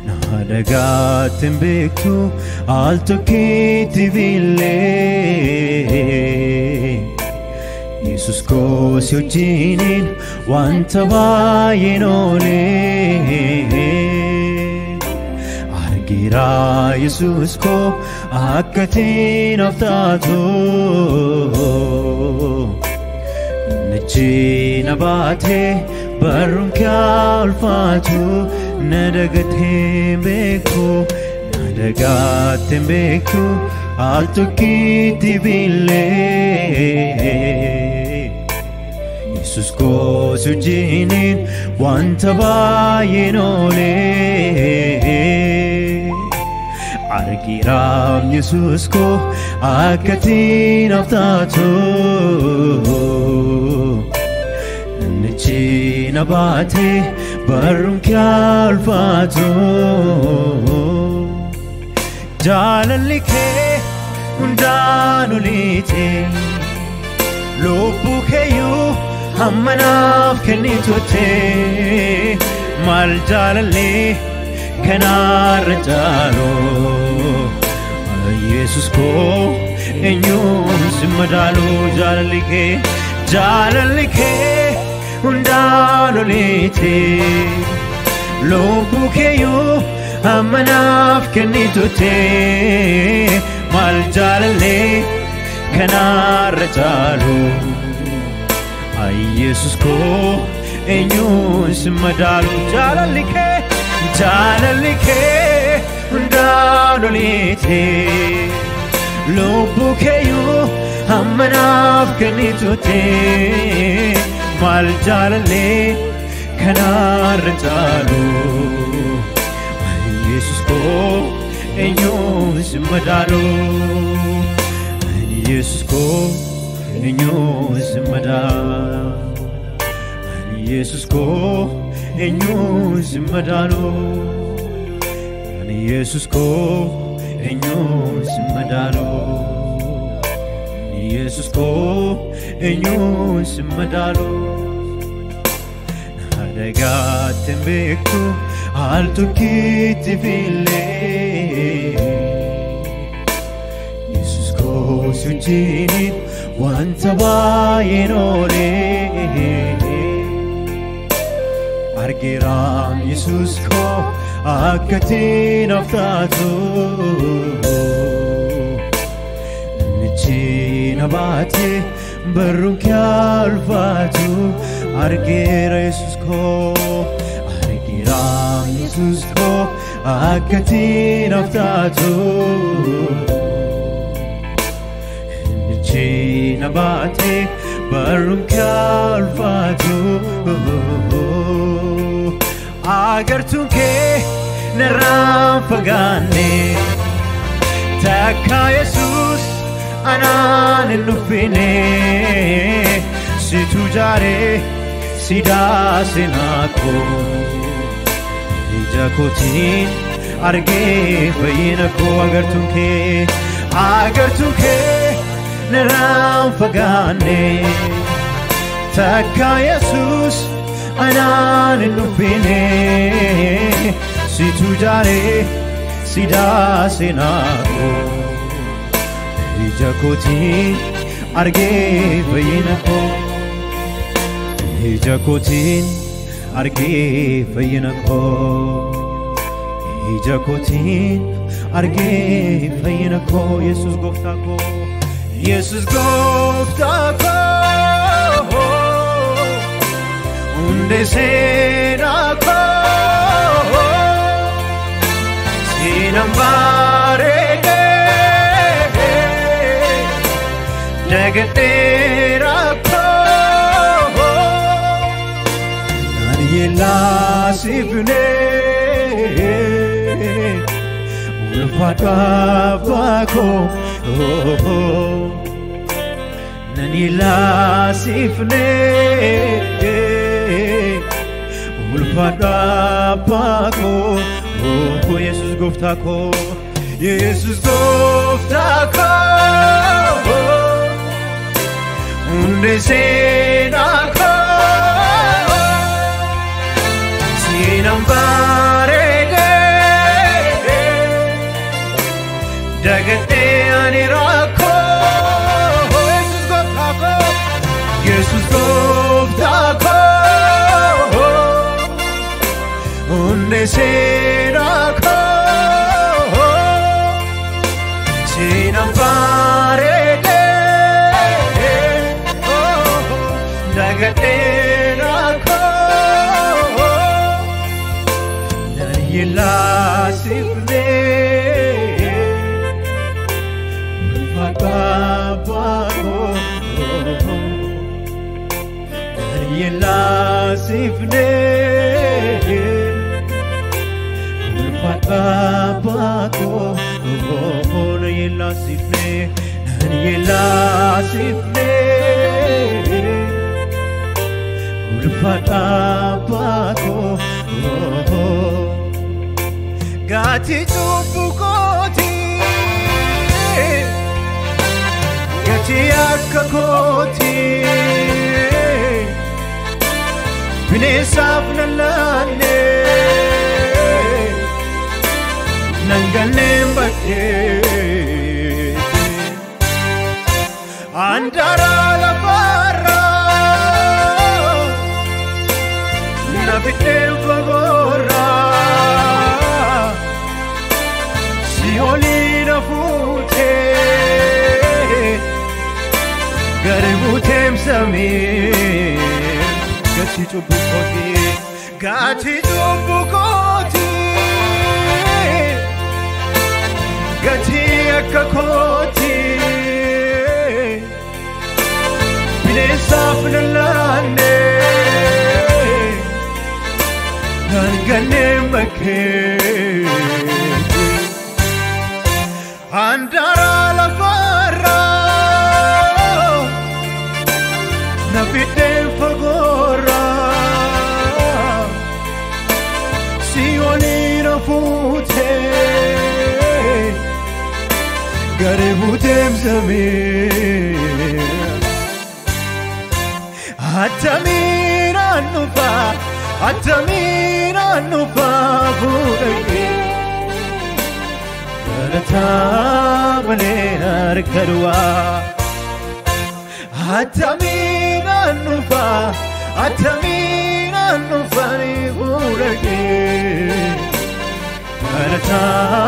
naadagaatiin beektu al tokkitti billee Yesus koosi wajjiniin wanta baay'een oolee argira Yesus koo akka tiinaaf taatu Nachi baatee barruun kee ulfaatu na dagatee beeku na dagaatee beeku al tokkitti billee Yesus koosi wajjiniin wanta baay'een oolee argiraam Yesus koo akka tiinaaf taatu Nichi na baatee barruun kee ulfaatu jaalalli kee hundaan oliite lubbuu keeyyuu hamma naaf kennitutte maal jaalallee kanaarra caalu Yesus koo eenyuun si madaalu jaalalli kee jaalalli kee hundaan oliite lubbuu keeyyuu hamma naaf kennitutte maal jaalallee kanaarra caalu Yesus koo eenyuun si madaalu jaalalli kee jaalalli kee hundaan oliite lubbuu keeyyuu hamma naaf kennitutte maal jaalallee kanaarra caalu Yesus koo eenyuun si madaalu Yesus koo eenyuun si madaalu Yesus koo eenyuun si madaalu Yesus koo eenyuun si madaalu Yesus koo eenyuun si madaalu Naadagaatiin beektu al tokkitti billee Yesus koo si wajjiniin wanta baay'een oolee argiraam Yesus koo akka tiinaaf taatu Nichi na baatee barruun kee ulfaatu argeera Yesus koo argiraam Yesus koo akka tiinaaf taatu Nichi na baatee barruun kee ulfaatu agartuun kee narraan fagaanne takka Yesus anaan hin dhuffine situ jaaree sidaa seenaa koo ija kootiin argee fayyina koo agartuun kee agartuun kee narraan fagaanne takka Yesus anaan hin dhuffine situ jaaree sidaa seenaa koo ija kootiin argee fayyina koo ija kootiin argee fayyina koo ija kootiin argee fayyina koo yesus gooftaa koo yesus gooftaa koo hundee seenaa koo seenaan bareedee dagadheera koo naan yellaasifne ulfaadhu abbaa koo naan yellaasifne ulfaadhu abbaa koo yesus gooftaa koo yesus gooftaa koo hunde seenaa koo seenaan bareedee dagadhee ani rakkoo Yesus gooftaa koo Yesus gooftaa koo hundee seenaa koo seenaan bareedee dagadhee rakkoo nan yellaasifnee ulfaadhaabaa koo nan yellaasifnee ulfaadhaabaa koo nan yellaasifnee nan yellaasifnee ulfaadhaabaa koo gaati cubbuu kootii gatii akka kootii bineensaaf nan laannee nan ganneen bakkee andaraa lafaarraa na fidheen fagoorraa si olii na fuutee gari buuteem samii gatii cubbuu kootii gatii cubbuu kootii gatii akka kootii bineensaaf nan laannee nan ganneen bakkee handaraa lafaarraa na fidheen fagoorraa si olii na fuutee gari buuteem samii attamiin annufaa attamiin annufaa fuudhagee galataa malee harka duwwaa attamiin annufaa attamiin annufaa fuudhagee galataa